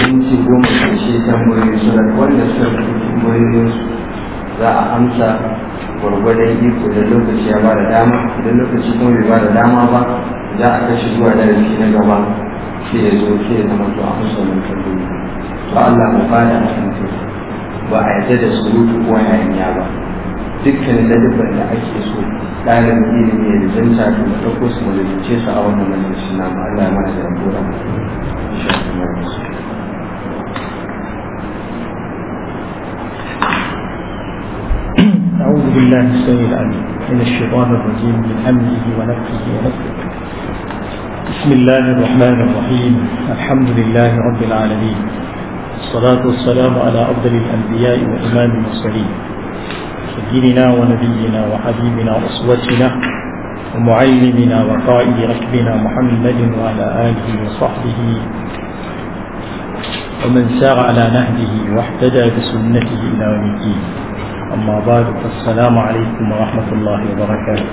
minti goma ƙarshe tambayoyi su da wanda suka fi tambayoyin za a amsa gwargwadon iko da lokaci ya ba da dama idan lokaci kuma bai ba da dama ba za a kashi zuwa darasi na gaba sai ya zo sai ya zama to a amsa wannan tambayoyi to Allah mu fada a kan ba a yarda da surutu ko hayaniya ba dukkan ladabban da ake so ɗalibin ilimi ya rizanta to da ɗauko su mu rizance su a wannan majalisi na mu Allah ya mana da rabura أعوذ بالله السميع العليم من الشيطان الرجيم من همزه ونفخه ونفخه بسم الله الرحمن الرحيم الحمد لله رب العالمين الصلاة والسلام على أفضل الأنبياء وإمام المرسلين سيدنا ونبينا وحبيبنا وأسوتنا ومعلمنا وقائد ركبنا محمد وعلى آله وصحبه ومن سار على نهجه واهتدى بسنته إلى يوم الدين أما بعد فالسلام عليكم ورحمة الله وبركاته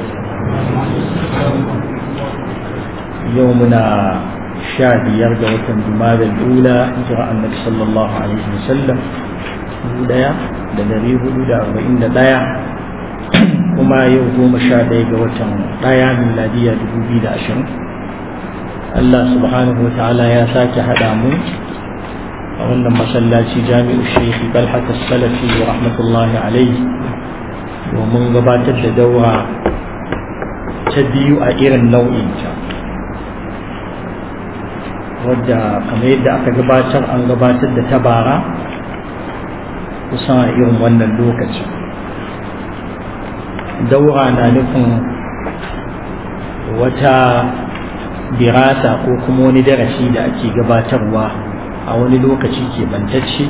يومنا شاد يرجع جماد الأولى هجرة النبي صلى الله عليه وسلم أولى دلري هدود أربعين دايا وما يوم شاد يرجع دايا من لدي دبوبي داشر الله سبحانه وتعالى يا ساك هدامو a wannan masallaci jami'u shaikhi balhat salafi wa rahmatullahi alaihi domin gabatar da daura ta biyu a irin nau'inta wadda kamar yadda aka gabatar an gabatar da ta bara kusan a irin wannan lokacin daura na nufin wata dirasa ko kuma wani darasi da ake gabatarwa a wani lokaci keɓantacce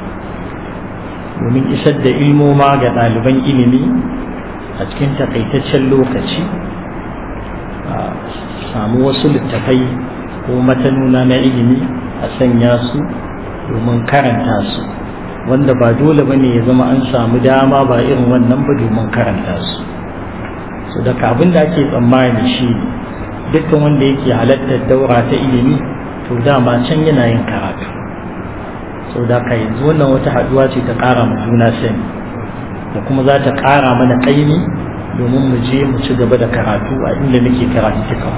domin isar da ilmoma ga ɗaliban ilimi a cikin takaitaccen lokaci a samu wasu littafai ko matanuna na ilimi a sanya su domin karanta su wanda ba dole ba ne ya zama an samu dama ba irin wannan ba domin karanta su so daga abin da ake tsammani shi dukkan wanda yake halartar daura ta ilimi to dama can yana yin karatu sau da ka yanzu wannan wata haduwa ce ta ƙara mu juna sani da kuma za ta ƙara mana ƙaimi domin mu je mu ci gaba da karatu a inda muke karatu cikin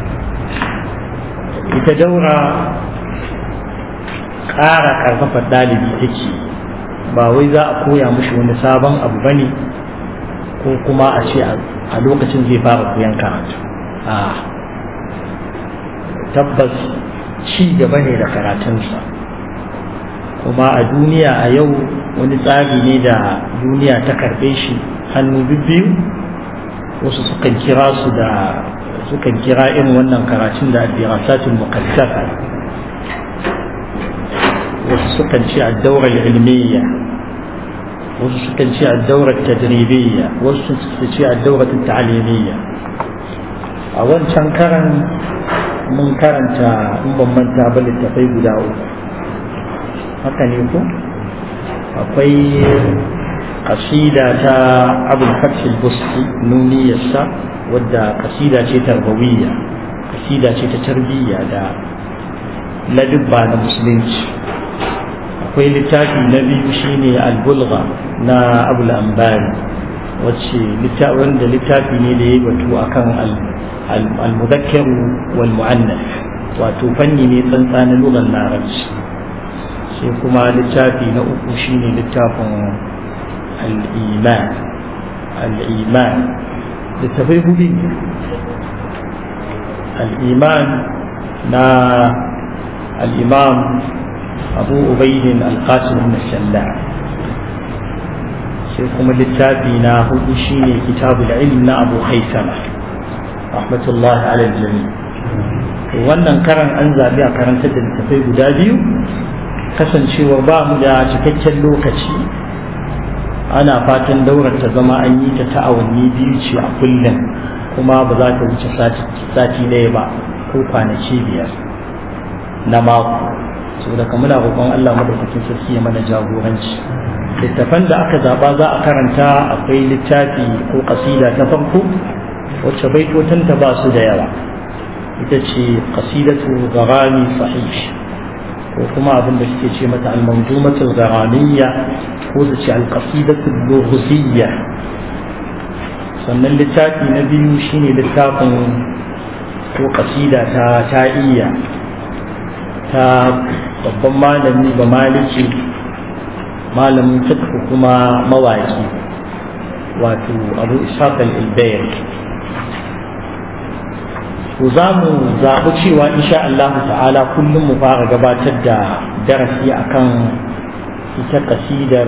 ita daura ƙara ƙarfafa ɗalibi take ba wai za a koya mushi wani sabon abu ba ne ko kuma a ce a lokacin zai fara koyan karatu a tabbas ci gaba ne da karatunsa kuma a duniya a yau wani tsari ne da duniya ta karɓe shi hannu biyu wasu sukan kira su da sukan kira irin wannan karatun da addirasatul muqaddasa wasu sukan ce ad-dawra al-ilmiyya wasu sukan ce ad-dawra at-tadribiyya wasu su ce ad-dawra at-ta'limiyya a wancan karan mun karanta in ban manta ba littafai guda uku haka ne ko akwai kasida ta abul fathil busti nuniyarsa wadda kasida ce tarbawiyya kasida ce ta tarbiyya da ladubba na musulunci akwai littafi na biyu shine albulga na abul ambari wacce wanda littafi ne da ya batu akan al-mudakkar wal mu'annas wato fanni ne tsantsa na lugar larabci sai kuma littafi na uku shine littafin al-iman al-iman littafai hudu al-iman na al-imam abu ubaidin al-qasim ibn shalla sai kuma littafi na hudu shine kitabul ilm na abu haisama rahmatullahi ala jami wannan karan an zabi a karantar da littafai guda biyu kasancewa ba mu da cikakken lokaci ana fatan daurar ta zama an yi ta ta awanni biyu ce a kullum kuma ba za ta wuce sati ɗaya ba ko kwanaki biyar na mako saboda ka muna roƙon Allah madaukakin sarki ya mana jagoranci littafan da aka zaba za a karanta akwai littafi ko kasida ta farko wacce baitotanta ba su da yawa ita ce qasidatu gharami sahih ko kuma abin da suke ce mata al-manzumatul gharamiyya ko su ce al-qasidatul lughziyya sannan littafi na biyu shine littafin ko kasida ta ta'iyya ta babban malami ba maliki malamin fiqh kuma mawaki wato abu ishaq al-ilbayr to za mu zaɓi cewa insha Allah ta'ala kullum mu fara gabatar da darasi akan ita kasidar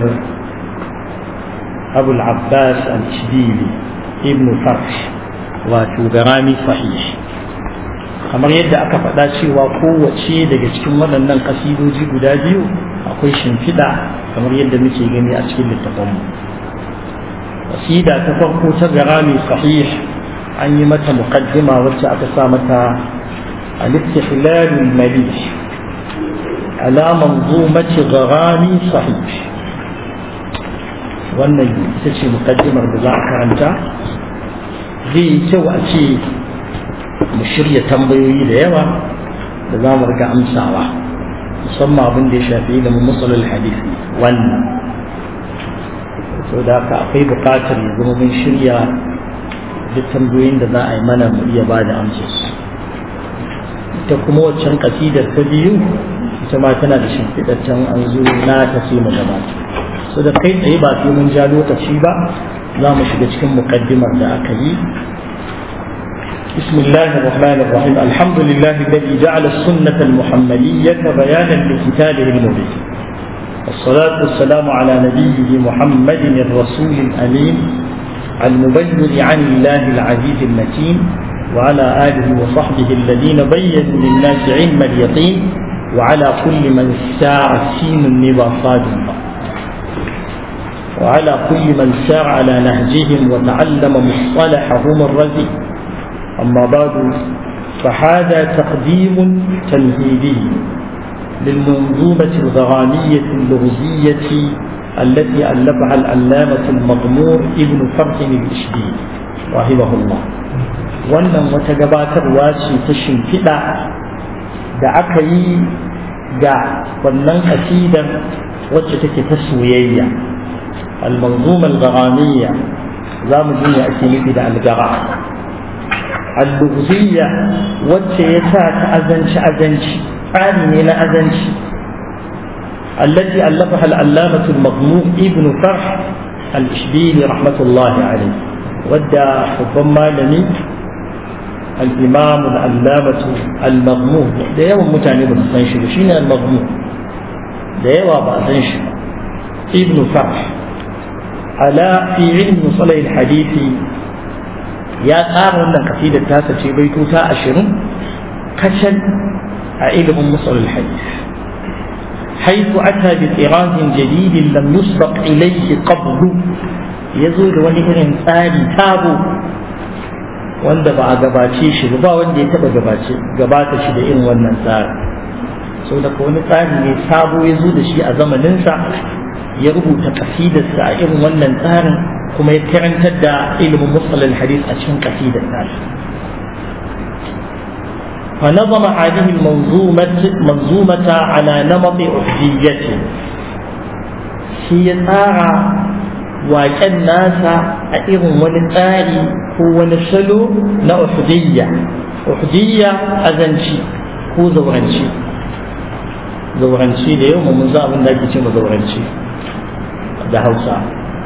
abul abbas al-shibili ibn farsh wato garami sahih kamar yadda aka faɗa cewa kowace daga cikin waɗannan kasidoji guda biyu akwai shimfiɗa kamar yadda muke gani a cikin littafanmu kasida ta farko ta garami sahih an yi mata muqaddima wacce aka sa mata al-istihlal al-malih ala manzumati garami sahih wannan ita ce muqaddimar da za a karanta zai yi kyau a ce mu shirya tambayoyi da yawa da za mu riga amsawa musamman abin da ya shafi ilimin musulul hadisi wannan so da haka akwai buƙatar ya zama mun shirya duk tambayoyin da za a yi mana mu iya ba da amsarsu ita kuma waccan kasidar ta biyu ita ma tana da shimfiɗaccen an zo na ta sai mu gabata so da kai tsaye ba sai mun ja lokaci ba za mu shiga cikin muƙaddimar da aka yi بسم الله الرحمن الرحيم الحمد لله الذي جعل السنة المحمدية بيانا لكتابه المبين والصلاة والسلام على نبيه محمد الرسول الأمين المبين عن الله العزيز المتين وعلى آله وصحبه الذين بينوا للناس علم اليقين وعلى كل من سار سين النبا صادما وعلى كل من سار على نهجهم وتعلم مصطلحهم الرزي أما بعد فهذا تقديم تمهيدي للمنظومة الغرامية اللغزية التي ألفها العلامة المغمور ابن فرح الإشبيلي رحمه الله wannan wata gabatarwa ce ta shimfiɗa da aka yi ga wannan kasidar wacce take ta soyayya al-manzuma al-gharamiyya za mu ji ake nufi da al-gara al-lughziyya wacce ya sa ta azanci azanci tsari ne na azanci التي ألفها العلامة المغمور ابن فرح الإشبيلي رحمة الله عليه ودى ربما لني الإمام العلامة المغمور ده يوم متعني بالسنشر شين المغمور ده يوم بأسنشر ابن فرح على في علم صلى الحديث يا قار wannan kasidar ta ce baito ta 20 kacal a ilimin musul hadith حيث أتى بطراز جديد لم يسبق إليه قبل يزول ونهر tsari tabo wanda ba a gabace shi ba wanda ya taba gabace gabata shi da irin wannan tsari sau da wani tsari ne sabo ya zo da shi a zamaninsa ya rubuta kasidarsa a irin wannan tsarin kuma ya karantar da ilimin musalin hadis a cikin kasidar tasa فنظم هذه المنظومة منظومة على نمط أحجية هي تارى وكان ناس أئرم ونتاري هو نسلو نأحجية أحجية أذنشي هو زورنشي زورنشي اليوم من زاب الناجي زورنشي ده هوسا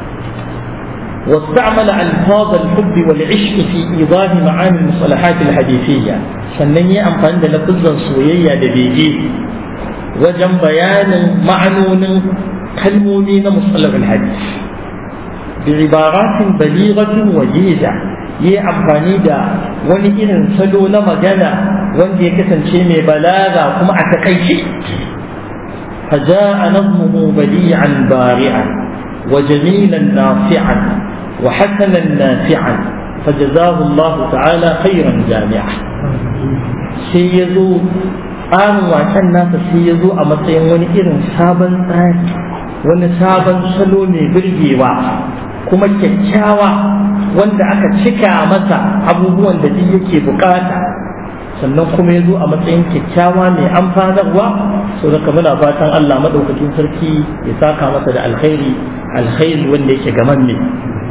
واستعمل ألفاظ الحب والعشق في إيضاح معاني المصطلحات الحديثية sannan yi amfani da lafizan soyayya da bege wajen bayanin ma'anonin kalmomi na musallar hadis bi ibaratin balighatin wajiza yi amfani da wani irin salo na magana wanda ya kasance mai balaga kuma a takaice فجاء نظمه بديعا بارعا وجميلا نافعا وحسنا نافعا فجزاه الله تعالى خيرا جامعا sai ya zo tsarin waken nasa sai ya zo a matsayin wani irin sabon tsari wani sabon salo mai birgewa kuma kyakkyawa wanda aka cika masa abubuwan da duk yake bukata sannan kuma ya zo a matsayin kyakkyawa mai amfanarwa so daga muna fatan Allah madaukakin sarki ya saka masa da alkhairi alkhairi wanda yake gaman ne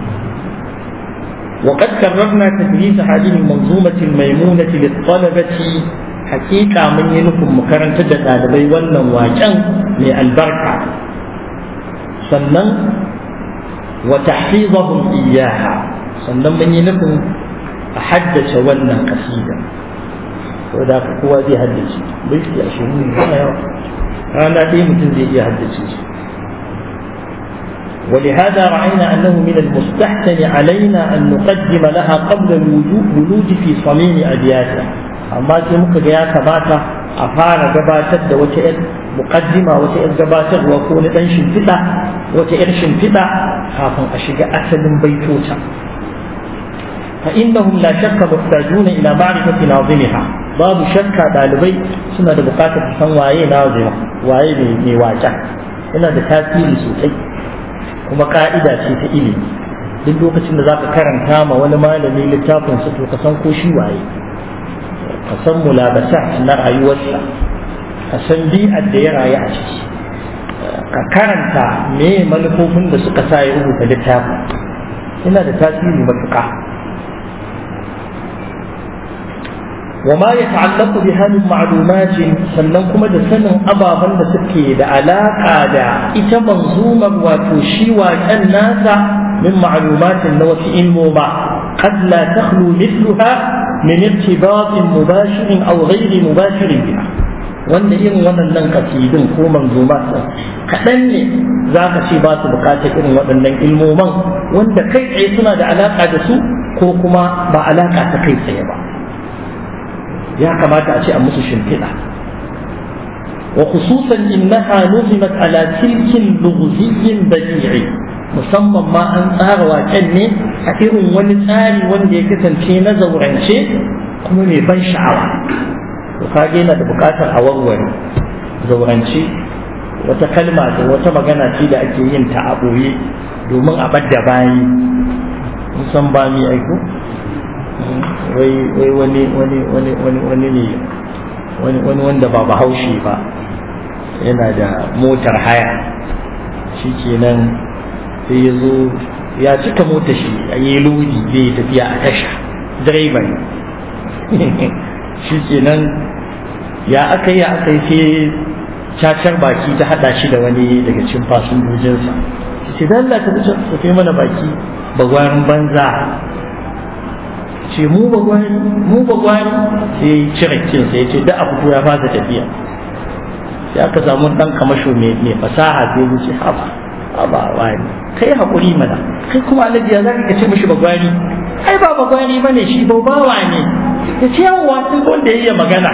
وقد كررنا تدريس هذه المنظومة الميمونة للطلبة حقيقة من ينكم مكرن تدد ɗalibai wannan waken mai albarka sannan wa tahfizahum iyyaha sannan mun yi nufin a haddace wannan kasida ko da kowa zai haddace bai shi ashirin ne yawa rana ɗaya mutum zai iya haddace shi ولهذا رأينا أنه من المستحسن علينا أن نقدم لها قبل الولود في صميم أبياتها أما تمك يا كباتا أفار جباتت وتئر مقدمة وتئر جباتت وكون أن شنفتا وتئر شنفتا خافوا أشجع أسد بيتوتا فإنهم لا شك محتاجون إلى معرفة ناظمها babu shakka ɗalibai suna da buƙatar su san waye nazima waye mai waƙa yana da tasiri sosai kuma ka'ida ce ta ilimi duk lokacin da zaka karanta ma wani malami littafin sa to ka san ko shi waye ka san mulabasa na rayuwarsa ka san bi'ar da ya rayu a ciki ka karanta me manufofin da suka sa ya rubuta littafin yana da tasiri matuƙa وما يتعلق بها من معلومات sannan kuma da sanin ababen da suke da alaƙa da ita manzumar wato shi waƙen nasa min ma'lumatin na wasu ilmoma qad la takhlu mithluha min irtibatin mubashirin aw ghairi mubashirin biha wanda irin waɗannan kasidun ko manzumat kaɗan ne za ka ce ba su buƙatar irin waɗannan ilmoman wanda kai tsaye suna da alaƙa da su ko kuma ba alaƙa ta kai tsaye ba ya kamata a ce a musu shimfiɗa wa khususan innaha nuzimat ala tilkin lughziyyin badi'i musamman ma an tsara waken ne a irin wani tsari wanda ya kasance na zaurance kuma mai ban sha'awa to kage yana da buƙatar a warware zaurance wata kalma da wata magana ce da ake yin ta a ɓoye domin a ɓadda bayi musan ba mi aiko wai wai wani wani wani wani wani ne wani wani wanda ba bahaushe ba yana da motar haya shi kenan sai ya zo ya cika motar shi a yi lodi zai yi tafiya a tasha direban shi kenan ya aka yi aka yi sai cacar baki ta hada shi da wani daga cikin fasinjojinsa ce dan Allah ka fi mana baki bagwarin banza ce mu ba gwani mu ba gwani sai cire kin sai ce da abu ya fasa tafiya sai aka samu dan kamasho mai mai fasaha sai ya ce haba haba wani kai hakuri mana kai kuma alaji ya zaka ce mishi ba gwani ai ba ba gwani bane shi ba bawa ne ya ce yawa duk wanda yayi magana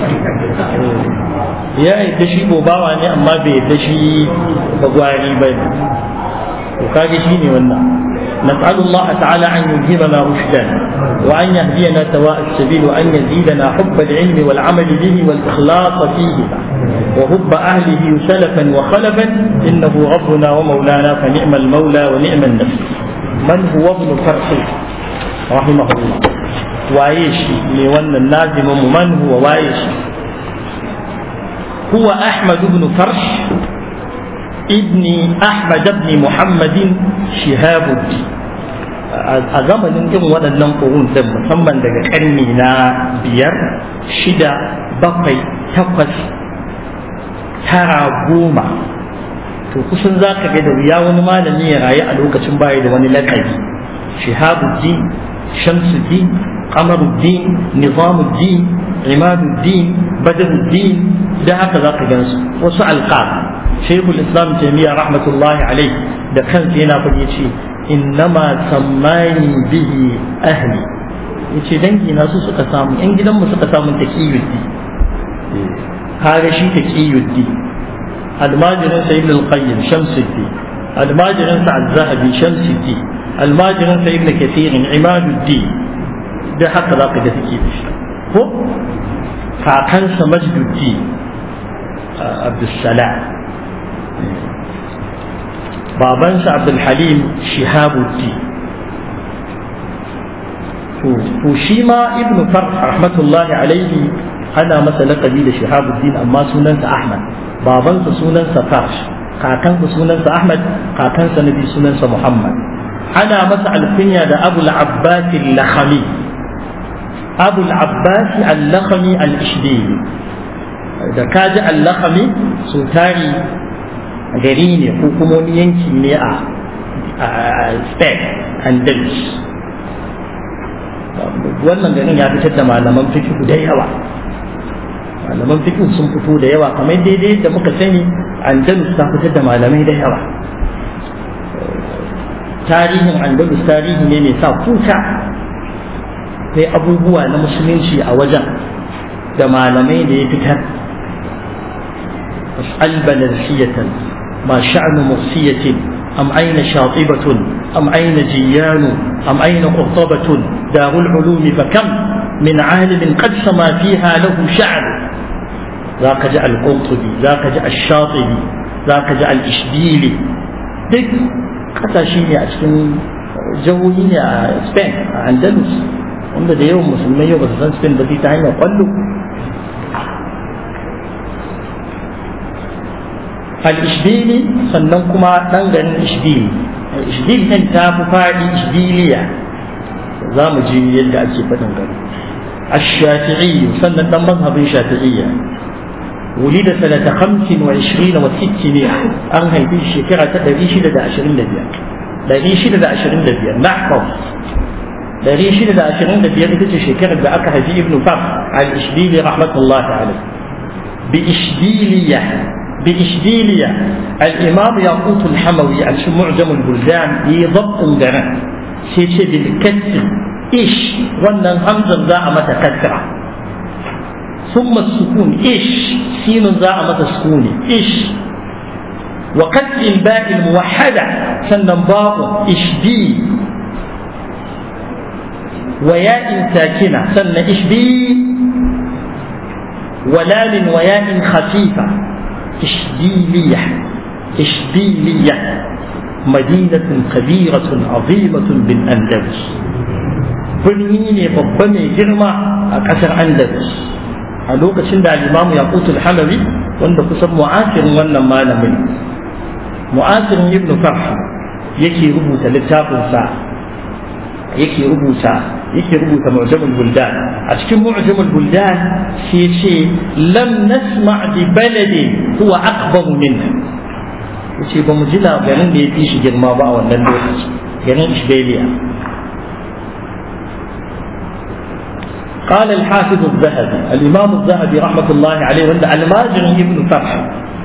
ya yadda shi bawa ne amma bai yadda shi ba gwani bane to kage shine wannan نسأل الله تعالى أن يلهمنا رشدا وأن يهدينا سواء السبيل وأن يزيدنا حب العلم والعمل به والإخلاص فيه وحب أهله سلفا وخلفا إنه ربنا ومولانا فنعم المولى ونعم النفس من هو ابن فرح رحمه الله وايش لون النازم من هو وايش هو أحمد بن فرش ابن أحمد بن محمد شهاب الدين a zamanin irin waɗannan ƙurun din musamman daga ƙarni na biyar shida bakwai takwas tara goma to kusan za ka ga da wuya wani malami ya rayu a lokacin baya da wani laƙabi shihabuddin shamsuddin qamaruddin nizamuddin imaduddin badruddin da haka za ka gansu wasu alƙab shaykhul islam jami'a rahmatullahi alaihi da kansa yana fage ce innama sammani bihi ahli yace dangi na su suka samu yan gidanmu suka samu taqiyuddi kaga shi taqiyuddi almajirin sa ibn al-qayyim shamsuddin almajirin sa az-zahabi shamsuddin almajirin sa ibn kathir imaduddin da haka zaka ga take da shi ko kakansa majduddin abdussalam babansa abdulhalim shihabuddin to shi ma ibn farh rahmatullahi alaihi ana masa laƙabi da shahabuddin amma sunansa ahmad babansa sunansa farsh kakansa sunansa ahmad kakansa nabi sunansa muhammad ana masa alkunya da abul abbas al-lakhami abul abbas al-lakhami al-ishbili da kaji al-lakhami su tari gari ne ko kuma wani yanki ne a spain andalus wannan garin ya fitar da malaman fikihu da yawa malaman fikihu sun fito da yawa kamar daidai da muka sani andalus ta fitar da malamai da yawa tarihin andalus tarihi ne mai sa kuka sai abubuwa na musulunci a wajen da malamai da ya fitar albalasiyatan ma sha'nu mursiyatin am aina shatibatun am aina jiyanu am aina qurtabatun darul ulumi fakam min alimin qad sama fiha lahu sha'b zaka ji al-qurtubi zaka ji ash-shatibi zaka ji al-ishbili duk kasashe ne a cikin jihohi ne a spain a andalus wanda da yawan musulmai yau ba su san spain ba sai ta hanyar kwallo al-ishbili sannan kuma ɗan garin ishbili ishbili ɗin ta fi faɗi ishbiliya za mu ji yadda ake faɗin gari الشافعي سنة دم مذهب شافعية ولد سنة خمس وعشرين وستمائة أنهي في الشكرة تدريش لدى عشرين لبيا دريش لدى عشرين لبيا نحفظ دريش لدى عشرين لبيا لدى الشكرة بأكها في ابن فخر على الإشبيلي رحمة الله عليه بإشبيلية بإشبيلية الإمام ياقوت الحموي عن معجم البلدان بضبط درن سيتي بالكسر إيش ونن همزة ذا متى كسرة ثم السكون إيش سين ذا متى سكون إيش وقتل الباء الموحدة سنن باب إشبي وياء ساكنة سن إشبي ولام وياء خفيفة إشبيلية إشبيلية مدينة كبيرة عظيمة بالأندلس birni ne babba mai girma a ƙasar andalus a lokacin da alimamu ya kutul halawi wanda kusan mu'asirin wannan malamin mu'asirin ibn farha yake rubuta littafinsa yake rubuta yake rubuta mu'jamul buldan a cikin mu'jamul buldan sai ce lam nasma bi baladin huwa akbar minna yace ba mu ji labarin da ya fi shi girma ba a wannan lokaci garin Ishbeliya قال الحافظ الذهبي الإمام الذهبي رحمة الله عليه وعند الماجر ابن فرح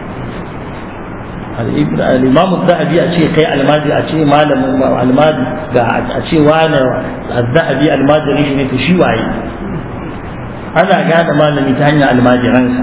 الإمام الذهبي أشي قي الماجر أشي مال الماجر أشي وانا الذهبي الماجر يشني تشي واي أنا قاعد ما لم يتهنى الماجر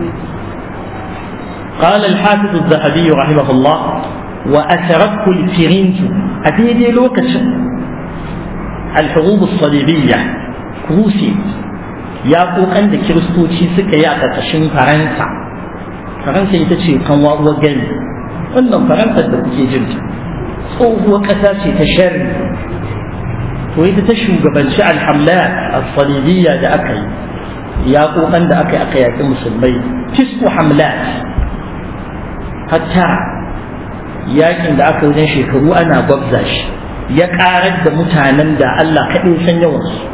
قال الحافظ الذهبي رحمه الله وأثرته الفرنج أتيدي لوكش الحروب الصليبية Rusi ya kokan da kiristoci suka yi a ƙarƙashin Faransa. Faransa ita ce kan uwar gani. Wannan Faransa da kuke jin tsohuwar ƙasa ce ta sharri. To ita ta shugabanci alhamlat al-salibiyya da aka yi. Ya kokan da aka yi aka yaƙi musulmai. Tisku hamlat. Hatta yakin da aka wajen shekaru ana gwabza shi. Ya ƙarar da mutanen da Allah kaɗai san yawansu.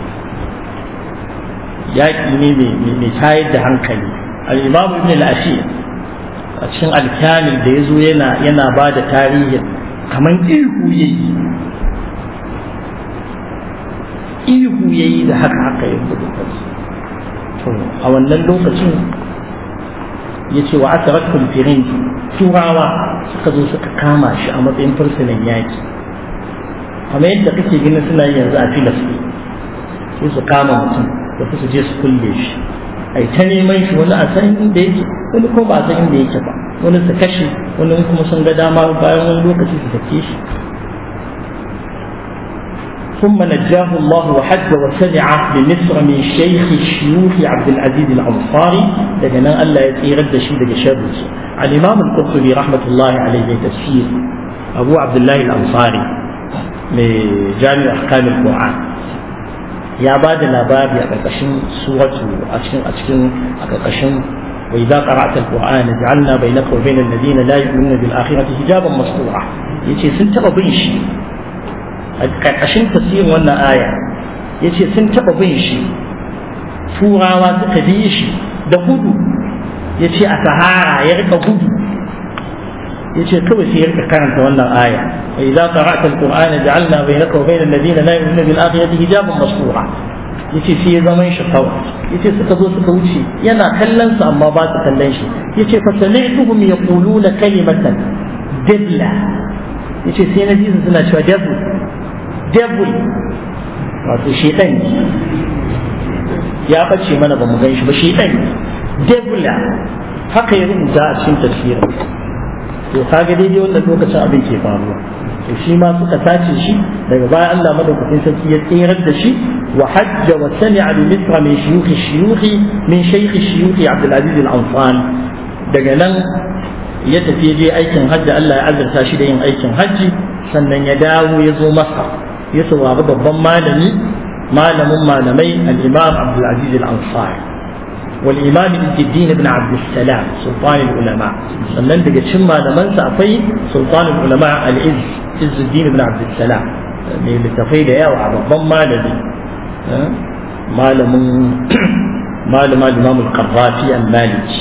yaƙi ne mai tayar da hankali al'imam ibn al-ashir a cikin alkamil da ya zo yana yana ba da tarihin kamar ihu ya yi ihu ya yi da haka haka ya gudu to a wannan lokacin ya ce wa aka rakun firin turawa suka zo suka kama shi a matsayin fursunan yaƙi kamar yadda kake gina suna yanzu a filastin sai su kama mutum da su je su kulle shi ai ta neman shi wani a san inda yake wani ko ba a san inda yake ba wani su kashe wani kuma sun ga dama bayan wani lokaci su sake shi ثم نجاه الله وحج وسمع بمصر من شيخ الشيوخ عبد العزيز الأنصاري لكن ألا يرد شيء دقى شابس الإمام القرطبي رحمة الله عليه تفسير أبو عبد الله الأنصاري من جامع أحكام القرآن ya ba da labari a ƙarƙashin suratu a cikin a cikin a ƙarƙashin وإذا قرأت القرآن جعلنا بينك وبين الذين لا يؤمنون بالآخرة حجابا مستورا yace sun taɓa bin shi a ƙarƙashin tasirin wannan aya yace sun taɓa bin shi turawa suka bi shi da gudu yace a sahara ya rika gudu yace kawai sai ya rika karanta wannan aya wa idza qara'ta alqur'ana ja'alna bainaka wa bainal ladina la yu'minuna bil akhirati hijaban mastura yace sai ya zama shi kawai yace suka zo suka wuce yana kallon su amma ba su kallon shi yace fa sami'tuhum yaquluna kalimatan dibla yace sai na ji su suna cewa devil devil wato shedan ya bace mana ba mu gan shi ba shedan debla haka ya rubuta a cikin tafsirin to kaga daidai wannan lokacin abin ke faruwa to shi ma suka tace shi daga baya Allah madaukakin sarki ya tsirar da shi wa hajja wa sami'a bi misra min shuyukh shuyukh min shaykh shuyukh Abdul Aziz Al-Ansari daga nan ya tafi je aikin hajji Allah ya azurta shi da yin aikin hajji sannan ya dawo ya zo masa ya saurari babban malami malamin malamai al-Imam Abdul Aziz Al-Ansari والإمام عز الدين بن عبد السلام سلطان العلماء sannan daga cikin malamansa akwai sultan ulama al-izz izzuddin ibn abd salam mai littafai da yawa a babban malami malamin malama imam al-qarrafi al-maliki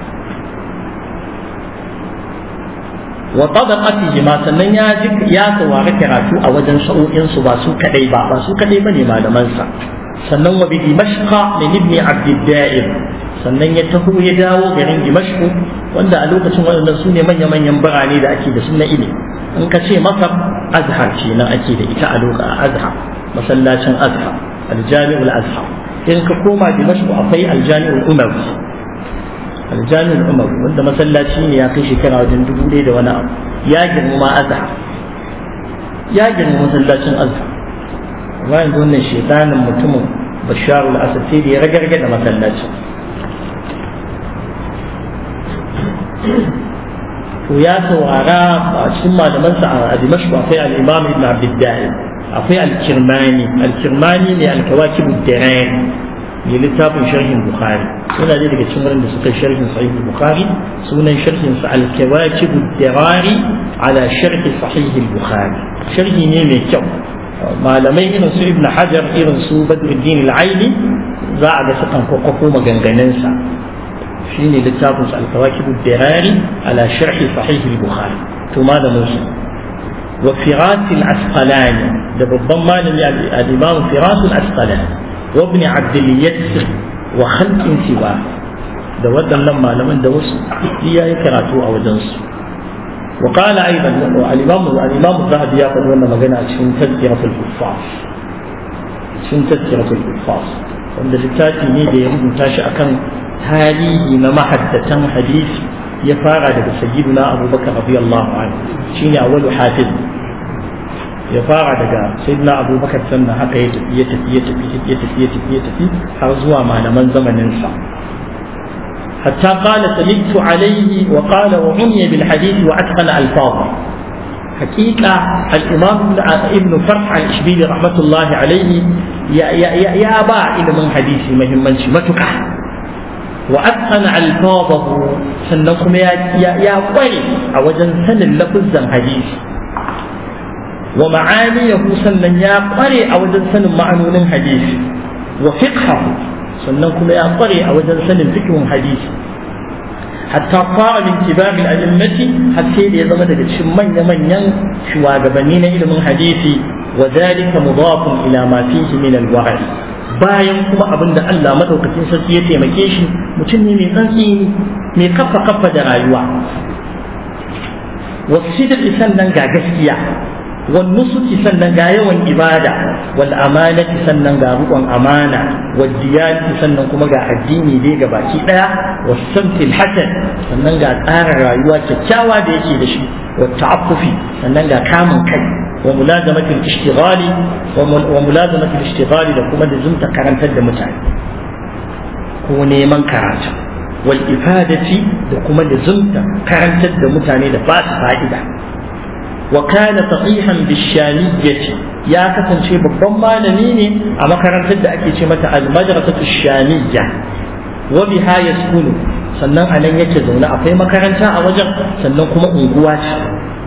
wa tabaqatihi ma sannan ya ji ya saurari karatu a wajen sa'o'in su ba su kadai ba ba su kadai bane malamansa sannan wa bi dimashqa min ibn abd da'ir sannan ya taho ya dawo garin dimashq wanda a lokacin waɗannan su ne manya-manyan birane da ake da su na ilimi in ka ce masar azhar ce nan ake da ita a lokacin azhar masallacin azhar aljami'ul azhar in ka koma dimashq akwai aljami'ul umawi aljami'ul umawi wanda masallaci ne ya kai shekara wajen dubu ɗaya da wani abu ya girma azhar ya girma masallacin azhar amma yanzu wannan shekanin mutumin basharul asad sai da ya ragarga da masallacin to ya saurara a cikin malamansa a dimashq akwai al-imam ibn abdiddai akwai al-kirmani al-kirmani ne al-kawakib ad-darani ne littafin sharhin bukhari suna ne daga cikin wurin da suka sharhin sahih bukhari sunan sharhin sa al-kawakib ad-darani ala sharh sahih bukhari sharhi ne mai kyau malamai irin su ibn hajar irin su badruddin al-aini za a ga sukan kwakwako maganganunsa shine littafin sa al-kawakib ad-dirari ala sharh sahih al-bukhari to malamin su wa firas al-asqalani da babban malami al-imam firas al-asqalani wa ibn abd al-yassir wa khalqin siwa da waɗannan malaman da wasu iya yi karatu a wajen su وقال ايضا الامام الامام الذهبي يقول لنا مجانا شن تذكرة الحفاظ شن تذكرة الحفاظ wanda littafi ne da ya rubuta shi akan tarihi na mahaddatan hadisi ya fara daga sayyiduna abubakar radiyallahu anhu shine awwalu hafiz ya fara daga sayyiduna abubakar sannan haka ya tafi ya tafi ya tafi ya tafi ya tafi ya tafi har zuwa malaman zamanin sa حتى قال سمعت عليه وقال وعني بالحديث وأتقن ألفاظه حقيقة الإمام ابن فرح الإشبيلي رحمة الله عليه يا يا يا يا با إلى من حديثي مهم من شمتك وأتقن ألفاظه سنكم يا يا يا قري أوجن سن اللفظ حديث ومعانيه سنن يا قري أوجن سن معنون حديث وفقهه sannan kuma ya kware a wajen sanin fikihun hadisi hatta fara min kibarin a'immati har sai da ya zama daga cikin manya-manyan shugabanni na ilimin hadisi wa zalika mudafun ila ma fihi min al bayan kuma abin da Allah madaukakin sarki ya taimake shi mutum ne mai tsantsi mai kafa kafa da rayuwa wasidq sannan ga gaskiya والنصح sannan ga yawan ibada wal amanati sannan ga rukun amana wal diyati sannan kuma ga addini dai ga baki daya was samtil hasan sannan ga tsara rayuwa kyakkyawa da yake da shi wa ta'affufi sannan ga kamun kai wa mulazamati al-ishtighali wa mulazamati al-ishtighali da kuma da zumta karantar da mutane ko neman karatu wal ifadati da kuma da zumta karantar da mutane da ba su fa'ida وكان صحيحا بالشامية ya kasance babban malami ne a makarantar da ake ce mata al-madrasatu shamiyya wa biha yaskunu sannan a nan yake zaune akwai makaranta a wajen sannan kuma unguwa ce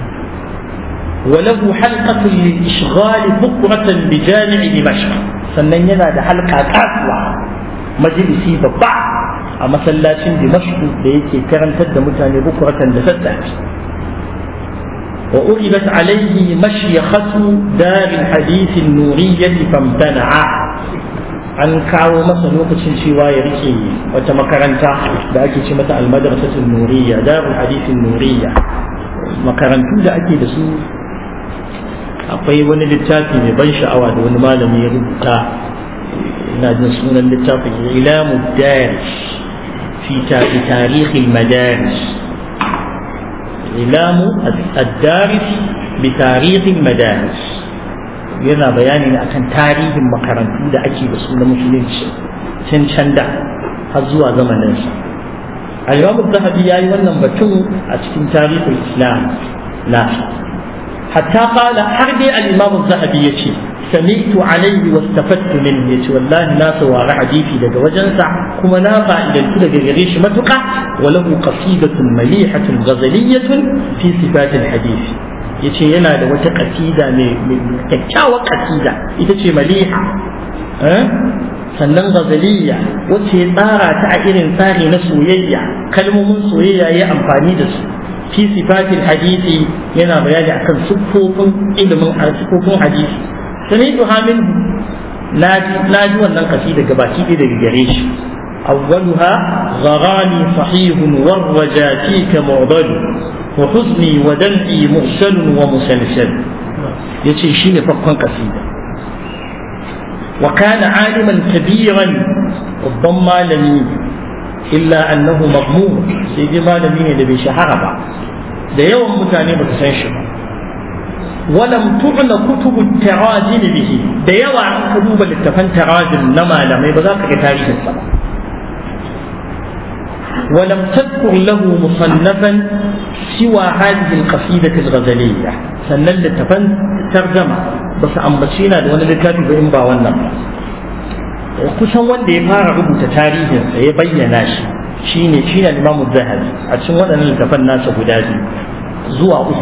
وله حلقة للإشغال بكرة بجامع دمشق sannan yana da halka kasuwa majalisi babba a masallacin dimashku da yake karantar da mutane bukuratan da sassafe wa uribat alaihi mashyakatu daril hadith nuriyyah famtana'a an kawo masa lokacin cewa ya rike wata makaranta da ake ce mata almadrasatul nuriyya darul hadith nuriyya makarantu da ake da su akwai wani littafi mai ban sha'awa da wani malami ya rubuta ina jin sunan littafin ilamu daris fi tarihin madaris ilamu addaris bi tarihin madaris yana bayani ne akan tarihin makarantu da ake da su na musulunci can can da har zuwa zamaninsa al-imam zahabi ya yi wannan batun a cikin tarihin islam na حتى قال حربي الإمام الذهبي يشي سمعت عليه واستفدت منه يشي والله الناس وارع حديثي لك وجنسع كما نافع إلى الكل غريش متقع وله قصيدة مليحة غزلية في صفات الحديث yace yana da wata kasida mai kyakkyawar kasida ita ce maliha sannan gazaliya wacce ya tsara ta a irin tsari na soyayya kalmomin soyayya ya amfani da su fi sifatil hadisi yana bayani akan siffofin ilimin siffofin hadisi sami'tu hamin na ji wannan kasida gabaki ɗaya daga gare shi أولها غرامي صحيح والرجا فيك معضل وحزني ودمعي مرسل ومسلسل يتي شين فقا قصيدة وكان عالما كبيرا ربما لم إلا أنه مضمون سيدي ما لم يدبي شهر da yawan mutane ba su san shi ba walam tu'na kutubu tarajim bihi da yawa an ka duba littafan tarajim na malamai ba za ka ga tarihin sa ba ولم تذكر له مصنفا سوى هذه القصيدة الغزلية سنن لتفن ترجمة بس أمبتشينا دون لتاتي بإنبا والنم kusan wanda ya fara rubuta tarihinsa ya bayyana shi shine shine Imam Zahabi a cikin waɗannan littafan nasa guda biyu zuwa uku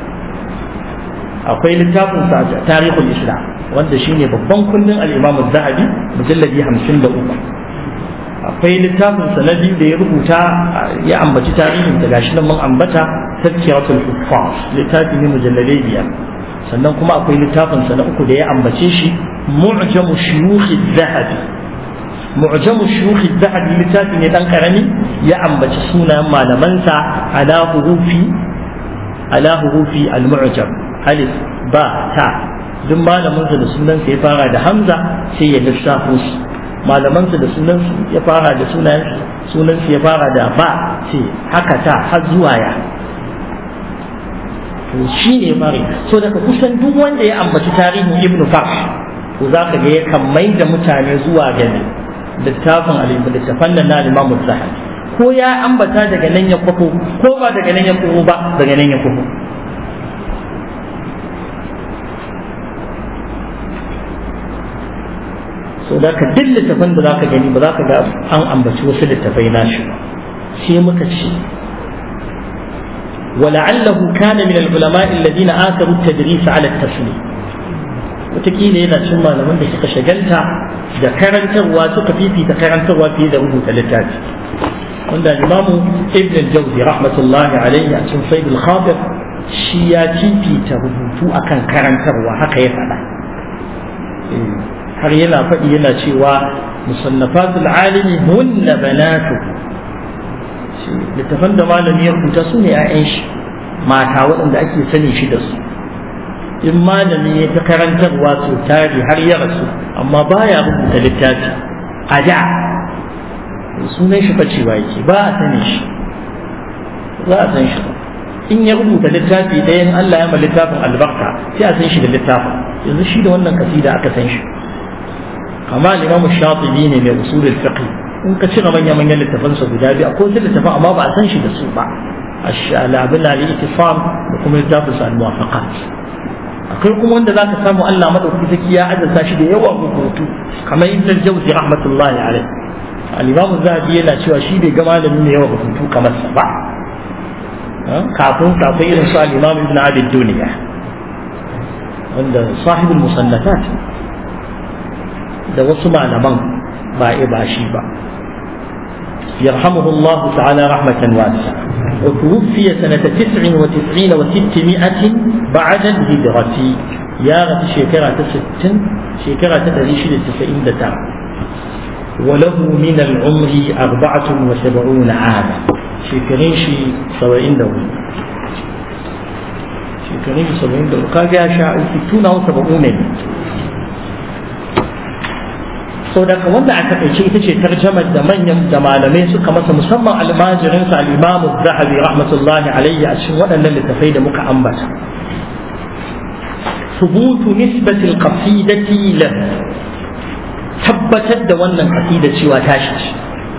akwai littafin sa Tarihul Islam wanda shine babban kundin al-Imam Zahabi mujalladi 53 akwai littafin sa na biyu da ya rubuta ya ambaci tarihin da gashi nan mun ambata Tazkiratul Huffaz littafi ne mujalladai biyar sannan kuma akwai littafin sa na uku da ya ambace shi معجم شيوخ الذهب معجم شيوخ الذهب littafi ne dan karami ya ambaci sunayen malamansa ala hurufi ala hurufi al-mu'jam alif ba ta duk malamansa da sunansa ya fara da hamza sai ya lissafo su malamansa da sunansa ya fara da sunayen sunansa ya fara da ba sai haka ta har zuwa ya to shi ne mare so daga kusan duk wanda ya ambaci tarihin ibnu farh ko za ka ga yakan mai da mutane zuwa ga littafin littafan nan na limamu zahabi ko ya ambata daga nan ya kwafo ko ba daga nan ya kwafo ba daga nan ya kwafo so da ka duk littafan da za ka gani ba za ka ga an ambaci wasu littafai nashi ba sai muka ce ولعله كان من العلماء الذين آثروا التدريس على التسليم wataƙila yana cin malaman da suka shagalta da karantarwa suka fifita karantarwa fiye da rubuta littafi wanda imamu ibn al-jawzi rahmatullahi alaihi a cikin sayyid al-khadir shi ya fifita rubutu akan karantarwa haka ya faɗa har yana faɗi yana cewa musannafatul alimi hunna banatu littafan da malami ya rubuta su ne 'ya'yan shi mata waɗanda ake sani shi da su in malami ya ta karantarwa su tari har ya rasu amma baya rubuta littafi a da sunan shi facewa yake ba a sani shi za a san shi ba in ya rubuta littafi ɗayan Allah ya ma littafin albarka sai a san shi da littafin yanzu shi da wannan kasida aka san shi kama limamu shatibi ne mai usulul fiqh in ka cire manya manyan littafansa guda biyu akwai wasu littafan amma ba a san shi da su ba الشعلابنا الاتفاق وكم يدافع عن الموافقات akwai kuma wanda za ka samu Allah madaukaki zaki ya azanta shi da yawan rubutu kamar ibn al-jawzi rahmatullahi alaihi al-imam zahabi yana cewa shi bai ga malamin mai yawan rubutu kamar sa ba kafin kafin irin su al-imam ibn abi duniya wanda sahibul musannafat da wasu malaman ba ba shi ba يرحمه الله تعالى رحمة واسعة وتوفي سنة تسع وتسعين وستمائة بعد الهجرة يا غت شكرة ست شكرة تدريش للتسعين دتا وله من العمر أربعة وسبعون عاما شكرين شي سبعين دولة شكرين سبعين دولة كاجا شاء ستون أو سبعون sau daga wanda a takaice ita ce tarjamar da manyan da malamai suka masa musamman almajirinsa al'imamu zahabi rahmatullahi alayhi a cikin waɗannan littafai da muka ambata subutu nisbatil qasidati la tabbatar da wannan qasida cewa tashi ce